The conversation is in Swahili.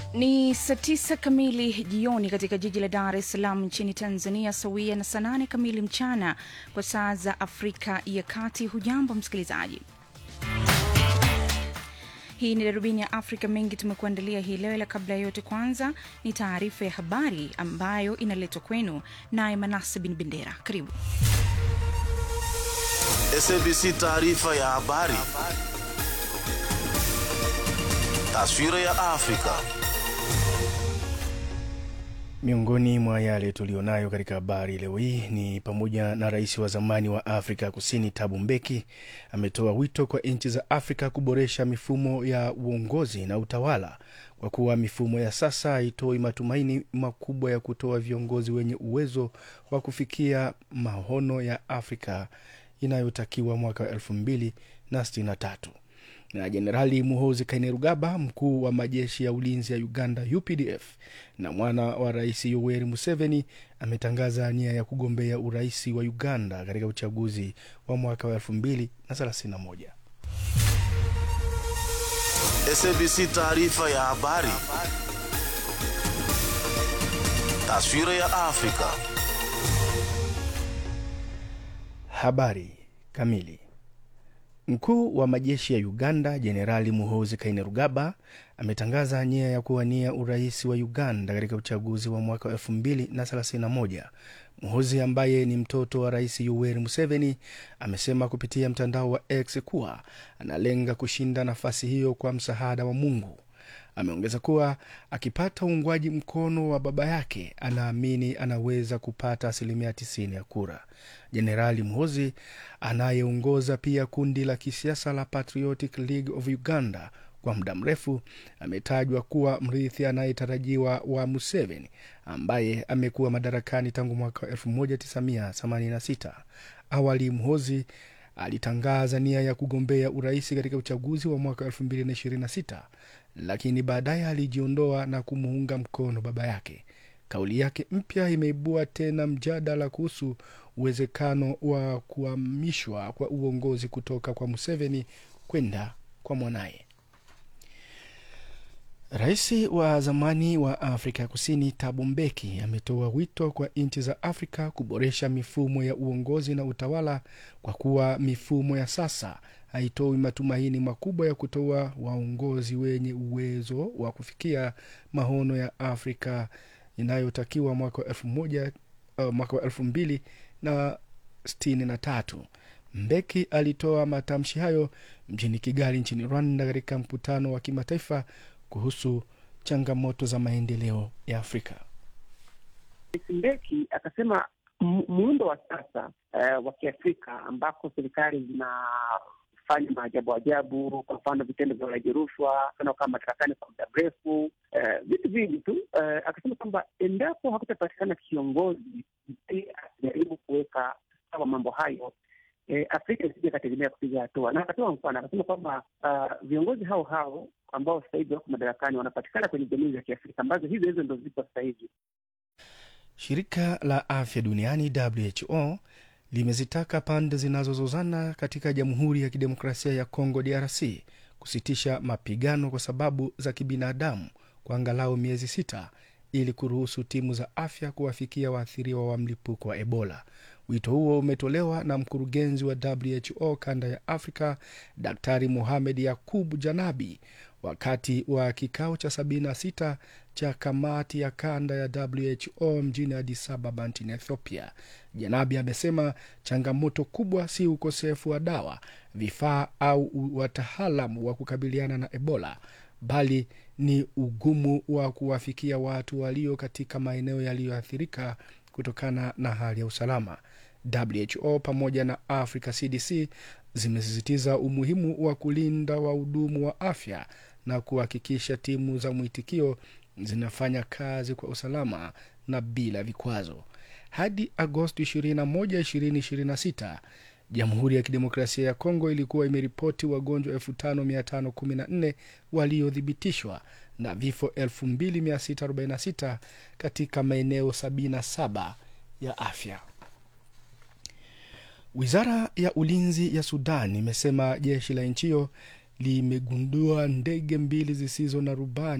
Ni saa tisa kamili jioni katika jiji la Dar es Salaam nchini Tanzania, sawia na saa nane kamili mchana kwa saa za Afrika ya Kati. Hujambo msikilizaji, hii ni darubini ya Afrika. Mengi tumekuandalia hii leo, ila kabla ya yote, kwanza ni taarifa ya habari ambayo inaletwa kwenu naye Manase Bin Bendera. Karibu. SABC taarifa ya habari. Taswira ya Afrika. Miongoni mwa yale tulionayo katika habari leo hii ni pamoja na rais wa zamani wa Afrika Kusini Thabo Mbeki ametoa wito kwa nchi za Afrika kuboresha mifumo ya uongozi na utawala kwa kuwa mifumo ya sasa haitoi matumaini makubwa ya kutoa viongozi wenye uwezo wa kufikia maono ya Afrika inayotakiwa mwaka wa elfu mbili na sitini na tatu na Jenerali Muhoozi Kainerugaba, mkuu wa majeshi ya ulinzi ya Uganda UPDF na mwana wa rais Yoweri Museveni, ametangaza nia ya kugombea urais wa Uganda katika uchaguzi wa mwaka wa elfu mbili na thelathini na moja. SABC taarifa ya habari. Taswira ya Afrika. Habari kamili. Mkuu wa majeshi ya Uganda Jenerali Muhoozi Kainerugaba ametangaza nia ya kuwania urais wa Uganda katika uchaguzi wa mwaka wa elfu mbili na thelathini na moja. Muhoozi ambaye ni mtoto wa rais Yoweri Museveni amesema kupitia mtandao wa X kuwa analenga kushinda nafasi hiyo kwa msaada wa Mungu. Ameongeza kuwa akipata uungwaji mkono wa baba yake anaamini anaweza kupata asilimia 90 ya kura. Jenerali Muhoozi anayeongoza pia kundi la kisiasa la Patriotic League of Uganda kwa muda mrefu ametajwa kuwa mrithi anayetarajiwa wa Museveni ambaye amekuwa madarakani tangu mwaka 1986. Awali Muhoozi alitangaza nia ya kugombea urais katika uchaguzi wa mwaka 2026 lakini baadaye alijiondoa na kumuunga mkono baba yake. Kauli yake mpya imeibua tena mjadala kuhusu uwezekano wa kuhamishwa kwa uongozi kutoka kwa Museveni kwenda kwa mwanaye. Rais wa zamani wa Afrika Kusini Thabo Mbeki ametoa wito kwa nchi za Afrika kuboresha mifumo ya uongozi na utawala kwa kuwa mifumo ya sasa haitoi matumaini makubwa ya kutoa waongozi wenye uwezo wa kufikia maono ya Afrika inayotakiwa mwaka wa elfu moja uh, mwaka wa elfu mbili na sitini na tatu. Mbeki alitoa matamshi hayo mjini Kigali nchini Rwanda katika mkutano wa kimataifa kuhusu changamoto za maendeleo ya Afrika. Rais Mbeki akasema muundo wa sasa uh, wa Kiafrika ambako serikali zinafanya maajabu ajabu, kwa mfano vitendo vya ulaji rushwa, kama madarakani kwa muda mrefu, vitu uh, vingi tu uh, akasema kwamba endapo hakutapatikana kiongozi akijaribu kuweka sawa mambo hayo E, Afrika isije ikategemea kupiga hatua, na akatoa mfano akasema kwamba uh, viongozi hao hao ambao sasa hivi wako madarakani wanapatikana kwenye jamii za Kiafrika ambazo hizo hizo ndo zipo sasa hivi. Shirika la Afya Duniani WHO limezitaka pande zinazozozana katika Jamhuri ya Kidemokrasia ya Kongo DRC kusitisha mapigano kwa sababu za kibinadamu kwa angalau miezi sita ili kuruhusu timu za afya kuwafikia waathiriwa wa mlipuko wa Ebola. Wito huo umetolewa na mkurugenzi wa WHO kanda ya Afrika, Daktari Mohamed Yakub Janabi wakati wa kikao cha 76 cha kamati ya kanda ya WHO mjini Addis Ababa nchini Ethiopia. Janabi amesema changamoto kubwa si ukosefu wa dawa, vifaa au wataalamu wa kukabiliana na Ebola bali ni ugumu wa kuwafikia watu walio katika maeneo yaliyoathirika kutokana na hali ya usalama. WHO pamoja na Africa CDC zimesisitiza umuhimu wa kulinda wahudumu wa afya na kuhakikisha timu za mwitikio zinafanya kazi kwa usalama na bila vikwazo. Hadi Agosti 21, 2026 Jamhuri ya Kidemokrasia ya Kongo ilikuwa imeripoti wagonjwa 5514 waliothibitishwa na vifo 2646 katika maeneo 77 ya afya. Wizara ya ulinzi ya Sudan imesema jeshi la nchi hiyo limegundua ndege mbili zisizo na rubani